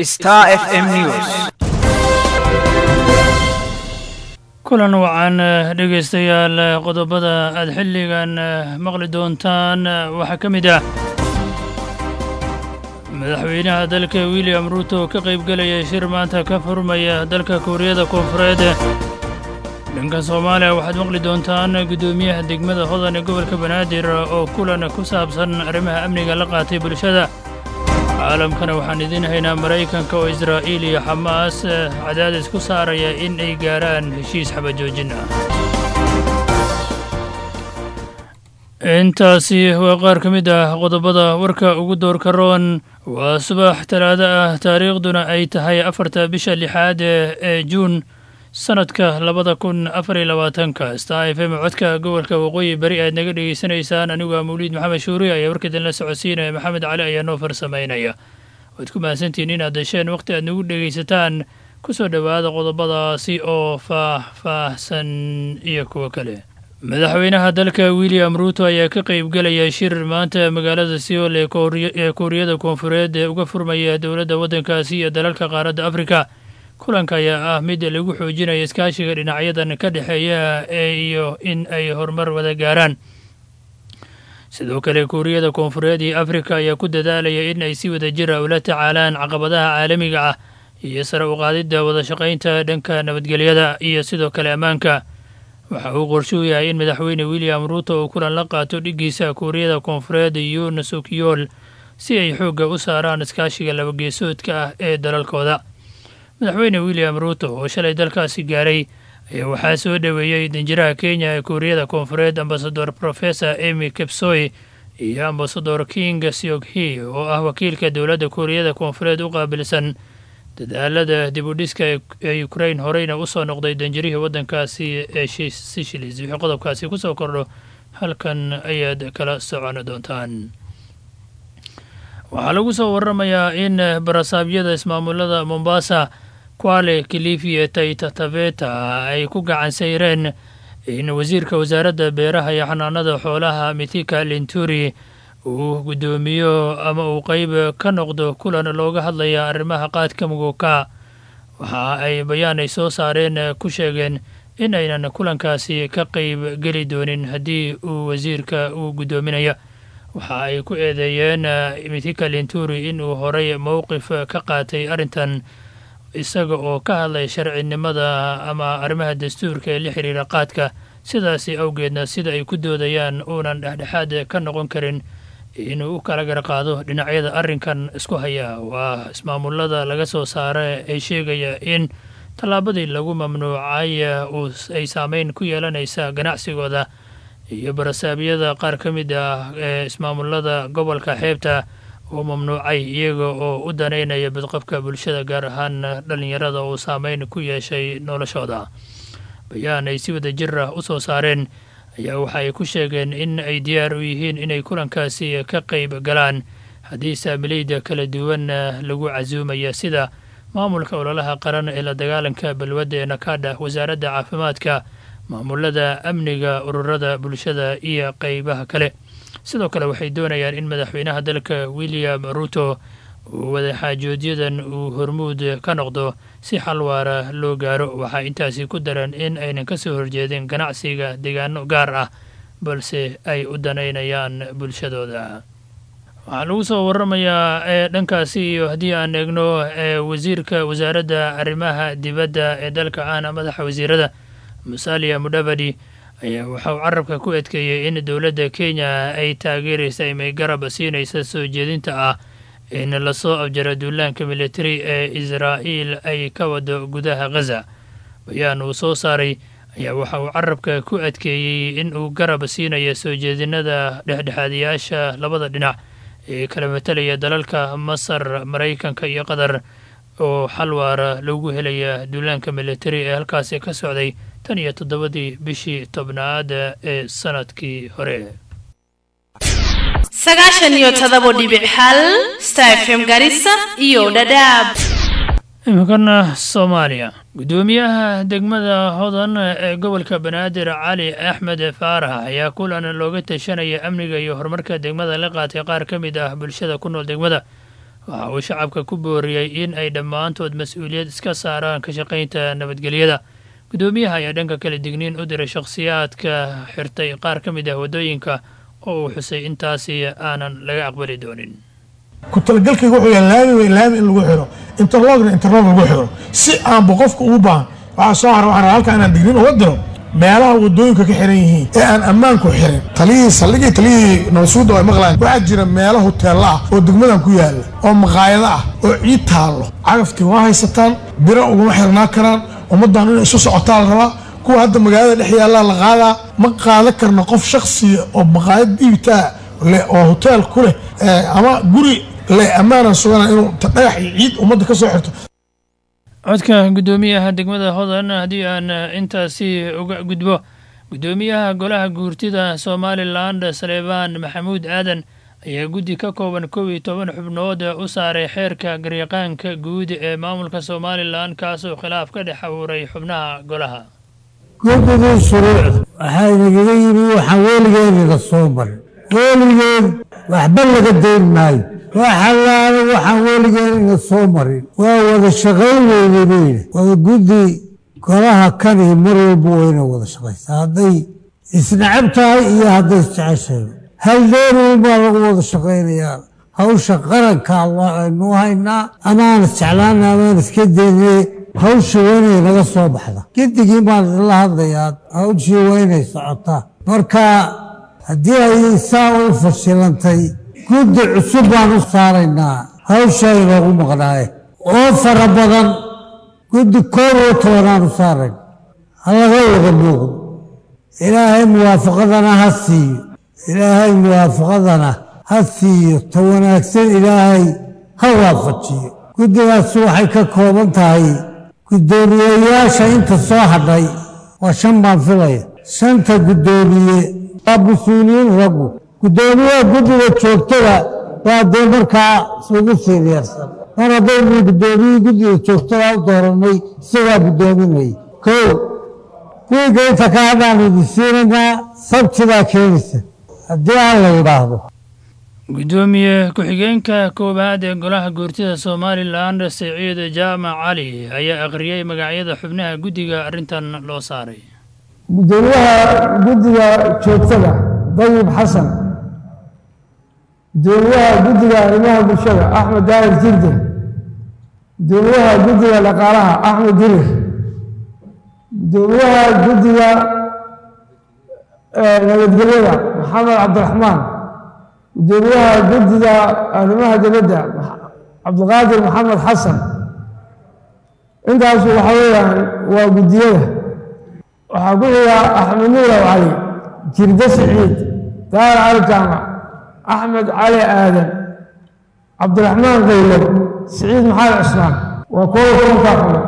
Star FM News. kulan wacan dhegaystayaal qodobada aad xilligan maqli doontaan waxaa ka mid ah madaxweynaha dalka william ruuto ka qaybgelaya shir maanta ka furmaya dalka kuuriyada koonfureed dhanka soomaaliya waxaad maqli doontaan guddoomiyaha degmada hodan ee gobolka banaadir oo kulan ku saabsan arrimaha amniga la qaatay bulshada caalamkana waxaan idiin haynaa maraykanka oo israa'iil iyo xamaas cadaadis ku saaraya in ay gaarhaan heshiis xabajoojin ah intaasi waa qaar ka mid ah qodobada warka ugu doorka roon waa subax talaado ah taariikhduna ay tahay afarta bisha lixaad ee juun sanadka labada kun afar iyo labaatanka star f m codka gobolka waqooyi beri aad naga dhegaysanaysaan anigu waa mawliid maxamed shuuri ayaa warkaidin la socodsiinaya maxamed cali ayaa noo farsamaynaya waad ku mahadsantihiin inaad dasheen wakhti aad nagu dhegaysataan ku soo dhowaada qodobadaasi oo faah-faahsan iyo kuwo kale madaxweynaha dalka william ruuto ayaa ka qaybgelaya shir maanta magaalada seoul ee kuuriyada koonfureed ee uga furmaya dowladda waddankaasi iyo dalalka qaaradda afrika kulanka ayaa ah mid lagu xoojinaya iskaashiga dhinacyadan ka dhexeeya iyo in ay horumar wada gaaraan sidoo kale kuuriyada koonfureed iyo afrika ayaa ku dadaalaya in ay si wada jira ula tacaalaan caqabadaha caalamiga ah iyo sare u qaadidda wada shaqaynta dhanka nabadgelyada iyo sidoo kale ammaanka waxa uu qorshuu yahay in madaxweyne william ruuto uu kulan la qaato dhiggiisa kuuriyada koonfureed yuun sukyool si ay xoogga u saaraan iskaashiga labageesoodka ah ee dalalkooda madaxweyne william ruuto oo shalay dalkaasi gaaray ayaa waxaa soo dhoweeyey danjiraha kenya ee kuuriyada koonfureed ambasador professor emy kepsoy iyo ambasador king sioghi oo ah wakiilka dowladda kuuriyada koonfureed u qaabilsan dadaalada dib u dhiska ee ukrain horeyna u soo noqday danjirihii waddankaasi ee sishilis wixii qodobkaasi ku soo kordho halkan ayaad kala socon doontaan waxaa lagu soo waramayaa in barasaabyada ismaamulada mombasa kwale kilifi ee taita taveta ay ku gacan sayreen in wasiirka wasaaradda beeraha iyo xanaanada xoolaha mithika linturi uu guddoomiyo ama uu qeyb ka noqdo kulan looga hadlaya arrimaha qaadka muguka waxa ay bayaan ay soo saareen ku sheegeen in aynan kulankaasi ka qeyb geli doonin haddii uu wasiirka uu guddoominaya waxa ay ku eedeeyeen mithika linturi inuu horay mowqif ka qaatay arrintan isaga oo ka hadlay sharcinimada ama arrimaha dastuurka ee la xiriira qaadka sidaasi awgeedna sida ay ku doodayaan uunan dhexdhexaad ka noqon karin inuu u kala garqaado dhinacyada arrinkan isku haya waa ismaamulada laga soo saara ay sheegaya in tallaabadii lagu mamnuucay ay saameyn ku yeelanaysa ganacsigooda iyo barasaabyada qaar ka mid ah ee ismaamulada gobolka xeebta oo mamnuucay iyaga oo u danaynaya badqabka bulshada gaar ahaan dhallinyarada uu saameyn ku yeeshay noloshooda bayaan ay si wada jir ah u soo saareen ayaa waxa ay ku sheegeen in ay diyaar u yihiin inay kulankaasi ka qayb galaan haddii saamilayda kala duwan lagu casuumaya sida maamulka ololaha qaran ee la dagaalanka balwadda ee nakada wasaaradda caafimaadka maamulada amniga ururada bulshada iyo qeybaha kale sidoo kale waxay doonayaan in madaxweynaha dalka william ruuto uu wadaxaajoodyadan uu hormuud ka noqdo si xal waara loo gaaro waxaa intaasi ku daran in aynan ka soo horjeedin ganacsiga deegaano gaar ah balse ay u danaynayaan bulshadooda waxaa lagu soo waramayaa ee dhankaasi iyo haddii aan eegno ee wasiirka wasaaradda arrimaha dibadda ee dalka ahna madaxa wasiirada musalia mudavadi ayaa waxauu carabka ku adkeeyey in dowladda kenya ay taageeraysa imay garab siinaysa soo jeedinta ah in lasoo abjaro duulaanka militari ee israa'iil ay ka wado gudaha ghaza bayaan uu soo saaray ayaa waxa uu carabka ku adkeeyey in uu garab siinayo soo jeedinada dhexdhexaadiyaasha labada dhinac ee kala matalaya dalalka masar maraykanka iyo qatar oo xal waara lagu helaya duulaanka militari ee halkaasi ka socday tan iyo toddobadii bishii tobnaad ee sanadkii hore sagaashan iyo todobo dhibic hal star fm garissa iyo dhadhaab iminkana soomaaliya guddoomiyaha degmada hodan ee gobolka banaadir cali axmed faarax ayaa kulan looga tashanaya amniga iyo horumarka degmada la qaatay qaar ka mid ah bulshada ku nool degmada waxa uu shacabka ku booriyey in ay dhammaantood mas-uuliyad iska saaraan ka shaqaynta nabadgelyada guddoomiyaha ayaa dhanka kale digniin u diray shakhsiyaadka xirtay qaar ka mid ah waddooyinka oo uu xusay intaasi aanan laga aqbali doonin ku talagalkayga wuxuu yahay laami wey laami in lagu xiro interlogna interlog lagu xiro si aanba qofka ugu baahan waxaa soo hara waxaan halkaa inaan digniin uga diro meelaha wadooyinka ka xiran yihiin ee aan ammaanku xirin taliyihii saldhigii taliyihii nabasuudda ay maqlaan waxaa jira meelo hoteella ah oo degmadan ku yaalla oo maqaayado ah oo ciid taallo cagaftii waa haysataan biro uguma xirnaa karaan ummaddan inay isu socotaa la rabaa kuwa hadda magaalada dhex yaallaa la qaadaa ma qaadan karna qof shaksiya oo maqaayad dhiibtaa leh oo hoteel ku leh ama guri leh ammaanan sugana inuu dhagax iyo ciid ummadda ka soo xirto codka guddoomiyaha degmada hodan haddii aan intaasi uga gudbo guddoomiyaha golaha guurtida somalilan saleebaan maxamuud aadan ayaa guddi ka kooban kow iyo toban xubnood u saaray xeerka garyaqaanka guud ee maamulka somalilan kaasoo khilaaf ka dhex abuuray xubnaha golaha guddigii shuruucda waxaa inagaga yimi waxaan weligeedina soo marin weligeed waxba laga dayn maayo waxalaala waxaan weligeedina soo marin waa wada shaqayn weyne buyidhi wada guddi golaha kani mar walba wayna wada shaqaysaa hadday isnacab tahay iyo hadday isjeceshahay hal dheeruun baa lagu wada shaqaynayaa hawsha qaranka aynu haynaa amaan isjeclaana amaan iska daynay hawsha waynay naga soo baxda gidigii baan idinla hadlayaa hawshii waynay socotaa marka haddii ay saa u fashilantay guddi cusub baan u saaraynaa hawsha inoogu maqnaaye oo fara badan guddi koob iyo tobanaan u saarayn halaga wada muuqdo ilaahay muwaafaqadana ha siiyo ilaahay muwaafaqadana ha siiyo ta wanaagsan ilaahay ha waafajiyo guddigaasi waxay ka kooban tahay guddoomiyeyaasha inta soo hadhay waa shan baan filaya shanta guddoomiye waa mas-uuliyiin raggu guddoomiyaha guddiga joogtada waa dee markaa ugu fiiryeersan mar haddaynu guddoomiyihii guddiga joogtada u doorannay isagaa guddoominaya kow wiigga inta ka hadhaanu idin siinaynaa sabtidaa keenaysa haddii aan la yidhaahdo guddoomiye ku-xigeenka koowaad ee golaha guurtida somalilan siciid jaamac cali ayaa akhriyey magacyada xubnaha guddiga arrintan loo saaray gudoomiyaha guddiga joogtada dayib xasan gudoomiyaha guddiga arrimaha bulshada axmed daahir jirde gudoomiyaha guddiga dhaqaalaha axmed dirir gudoomiyaha guddiga nabadgelyada maxamed cabdiraxmaan gudoomiyaha guddiga arrimaha dibadda cabdiqaadir maxamed xasan intaasu waxa weeyaan waa guddiyada waxaa ku xiga axmed nuurow cali jirde siciid daahir cali jaamac axmed cali aadan cabdiraxmaan kaylow siciid maxamed cismaan waa koob tobankaa xumood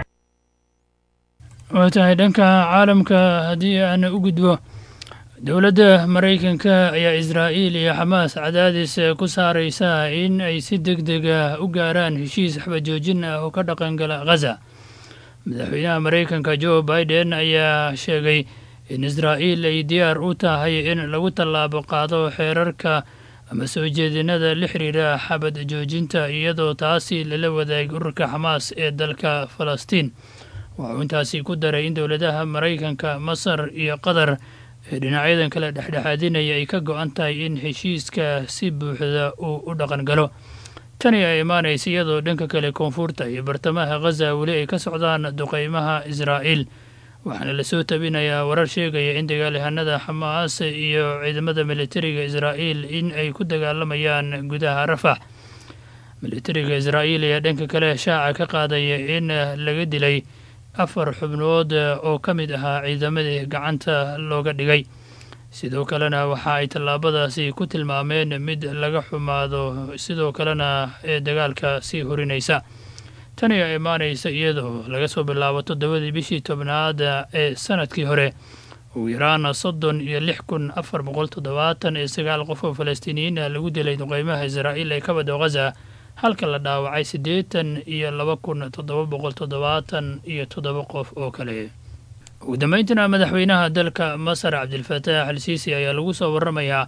waa tahay dhanka caalamka haddii aan u gudbo dowladda maraykanka ayaa israa'iil iyo xamaas cadaadis ku saaraysa in ay si deg deg ah u gaaraan heshiis xabajoojin ah oo ka dhaqangala khaza madaxweynaha maraykanka jo biden ayaa sheegay in israa'iil ay diyaar u tahay in lagu tallaabo qaado xeerarka ama soo jeedinada la xiriira xabad joojinta iyadoo taasi lala wadaagay ururka xamaas ee dalka falastiin waxuu intaasi ku daray in dowladaha maraykanka masar iyo qatar ee dhinacyadan kale dhexdhexaadinaya ay ka go-an tahay in heshiiska si buuxda uu u dhaqan galo tani ay imaanaysa iyadoo dhanka kale koonfurta iyo bartamaha khaza weli ay ka socdaan duqeymaha israa'iil waxaana lasoo tabinayaa warar sheegaya in dagaalyahanada xamaas iyo ciidamada militariga israa'iil in ay ku dagaalamayaan gudaha rafax militariga israa'iil ayaa dhanka kale shaaca ka qaadaya in laga dilay afar xubnood oo ka mid ahaa ciidamadii gacanta looga dhigay sidoo kalena waxa ay tallaabadaasi ku tilmaameen mid laga xumaado sidoo kalena ee dagaalka sii horinaysa tani ayaa imaanaysa iyadoo laga soo bilaabo toddobadii bishii tobnaad ee sanadkii hore ugu yaraan soddon iyo lix kun afar boqol toddobaatan iyo sagaal qof oo falastiiniyiin ah lagu dilay duqeymaha israa'iil ee ka bado khaza halka la dhaawacay siddeetan iyo laba kun toddoba boqol toddobaatan iyo toddoba qof oo kale ugu dambeyntina madaxweynaha dalka masar cabdilfataax al siisi ayaa lagu soo waramayaa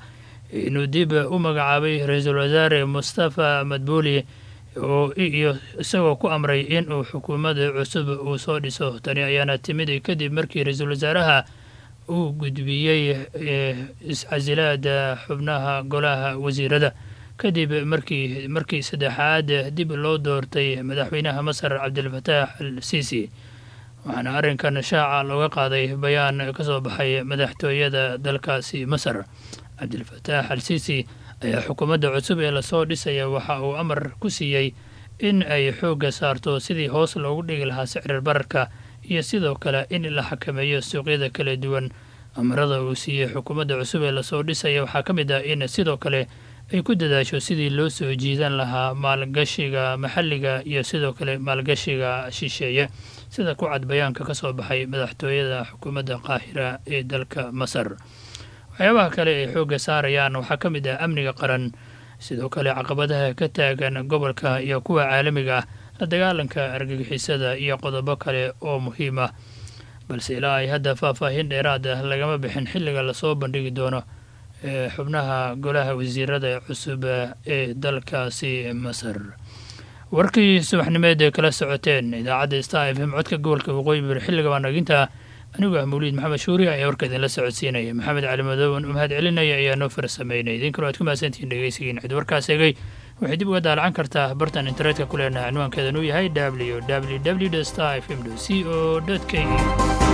inuu dib u magacaabay ra-iisul wasaare mustafa madbuuli oo iyo isagoo ku amray in uu xukuumadda cusub uu soo dhiso tani ayaana timid kadib markii ra-iisul wasaaraha uu gudbiyey iscasilaada xubnaha golaha wasiirada kadib markii markii saddexaad dib loo doortay madaxweynaha masar cabdilfataax al siisi waxaana arrinkan shaaca looga qaaday bayaan ka soo baxay madaxtooyada dalkaasi masar cabdilfataax al siisi ayaa xukuumadda cusub ee lasoo dhisaya waxa uu amar ku siiyey in ay xoogga saarto sidii hoos loogu dhigi lahaa sicrir bararka iyo sidoo kale in la xakameeyo suuqyada kala duwan amarada uu siiyey xukuumadda cusub ee lasoo dhisaya waxaa ka mid ah in sidoo kale ay ku dadaasho sidii loo soo jiidan lahaa maalgashiga maxalliga iyo sidoo kale maalgashiga shisheeye sida ku cad bayaanka ka soo baxay madaxtooyada xukuumadda qaahira ee dalka masar waxyaabaha kale ay xoogga saarayaan waxaa ka mid ah amniga qaran sidoo kale caqabadaha ka taagan gobolka iyo kuwa caalamiga ah la dagaalanka argagixisada iyo qodobo kale oo muhiim ah balse ilaa ay hadda faahfaahin dheeraad ah lagama bixin xilliga lasoo bandhigi doono ee xubnaha golaha wasiirada cusub ee dalkaasi masar warkii subaxnimeed ee kala socoteen idaacadda star f m codka gobolka waqooyi bari xilliga waanaginta anigu ah mawliid maxamed shuuri ayaa warka idinla socodsiinaya maxamed cali madooban u mahad celinaya ayaa noo farsameynay idinkalo aad ku mahadsantihiin dhegeysigiin cid warkaas eegay waxay dib uga daalacan kartaa bartan internetka ku leenaha cinwaankeedan uu yahay w w w star f m c o k e